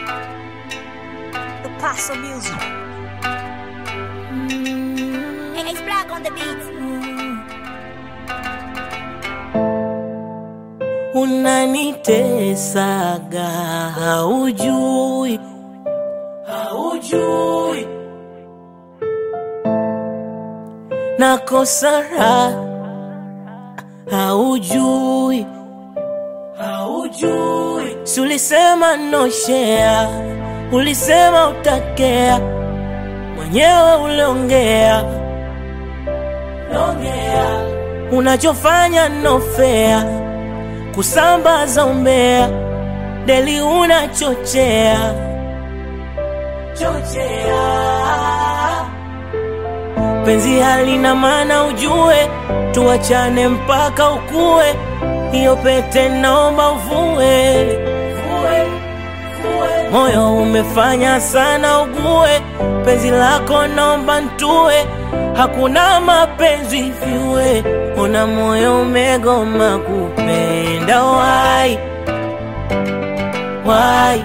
The Paso Music. Hey, it's Black on the beat. unanitesaga haujui haujui nakosa raha haujui haujui si ulisema noshea ulisema utakea mwenyewe uliongea longea unachofanya nofea kusambaza umbea deli unachochea chochea penzi halina maana ujue tuachane mpaka ukue hiyo pete naomba uvue Vue, vue. moyo umefanya sana ugue penzi lako naomba ntue hakuna mapenzi vyue una moyo umegoma kupenda wai wai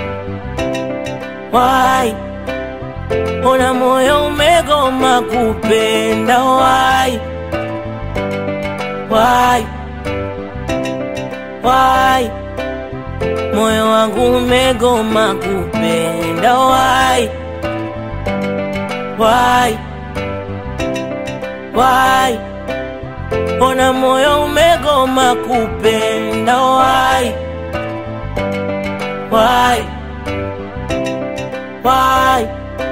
wai una moyo umegoma kupenda wai wai wai moyo wangu umegoma kupenda wai wai wai ona moyo umegoma kupenda wai wai wai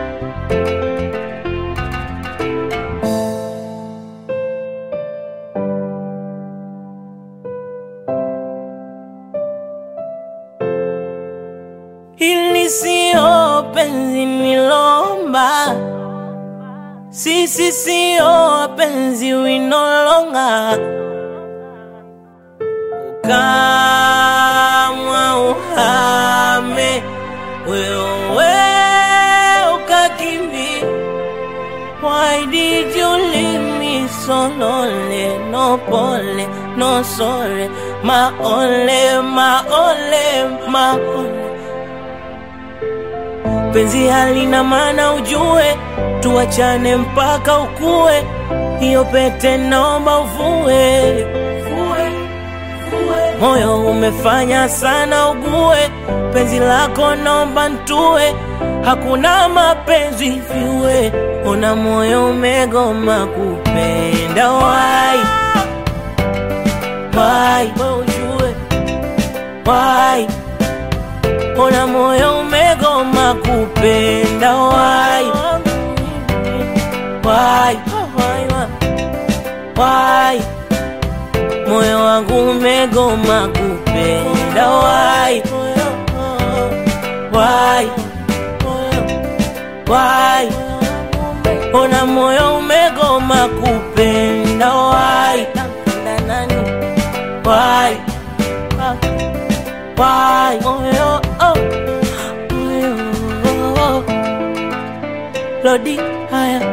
Hili sio penzi nilomba, sisi sio wapenzi winolonga. Ukamwa uhame wewe ukakimbi. Why did you leave me so lonely? No pole, no sorry, my only, my only, my only penzi halina maana ujue tuachane mpaka ukue hiyo pete naomba uvue Vue, vue. moyo umefanya sana ugue penzi lako naomba ntue hakuna mapenzi vyue una moyo umegoma kupenda wai wai we ujue wai Ona moyo umegoma kupenda wai wai wai moyo wangu umegoma kupenda wai wai wai ona moyo umegoma kupenda wai wai why oh yo oh oh yo Lodi haya